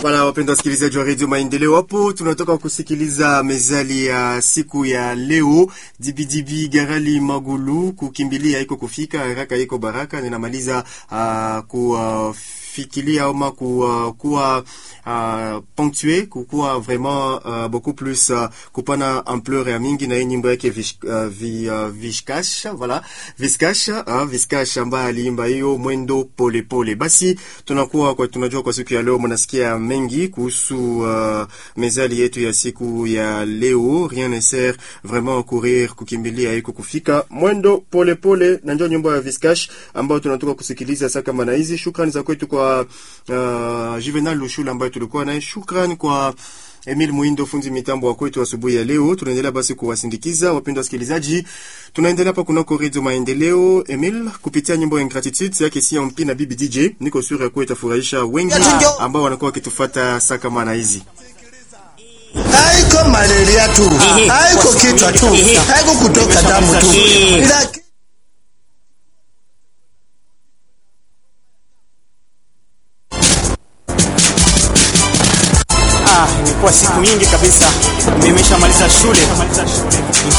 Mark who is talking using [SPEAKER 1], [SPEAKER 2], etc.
[SPEAKER 1] Wala wapendwa wasikilizaji wa redio Maendeleo, hapo tunatoka kusikiliza mezali ya siku ya leo. Dibidibi Garali Magulu, kukimbilia iko kufika, haraka iko baraka. Ninamaliza uh, kufikilia ama ku, kuwa uh, ponctué kukuwa vraiment uh, beaucoup plus uh, kupana ampleur ya mingi na hii nyimbo yake vish, uh, vi, uh, Vishkash voilà Vishkash uh, Vishkash ambaye aliimba hiyo mwendo pole pole. Basi tunakuwa kwa tunajua kwa siku ya leo mnasikia mengi kuhusu uh, mezali yetu ya siku ya leo. Rien ne sert vraiment courir, kukimbilia iko kufika, mwendo pole pole, na ndio nyimbo ya Vishkash ambayo tunatoka kusikiliza sasa. Kama na hizi shukrani za kwetu kwa uh, Juvenal Lushula ambaye tulikuwa naye, shukrani kwa Emil Muindo fundi mitambo wa kwetu asubuhi ya leo. Tunaendelea basi kuwasindikiza wapendwa wasikilizaji, tunaendelea hapa kunako Radio Maendeleo. Emil, kupitia nyimbo ya Ingratitude yake si mpi na Bibi DJ, niko sure kuwa itafurahisha wengi ambao wanakuwa wakitufuata saa kama na hizi.
[SPEAKER 2] Haiko malaria tu, haiko kichwa tu, haiko kutoka damu tu, ila
[SPEAKER 3] Ah, imekuwa siku nyingi kabisa nimeshamaliza shule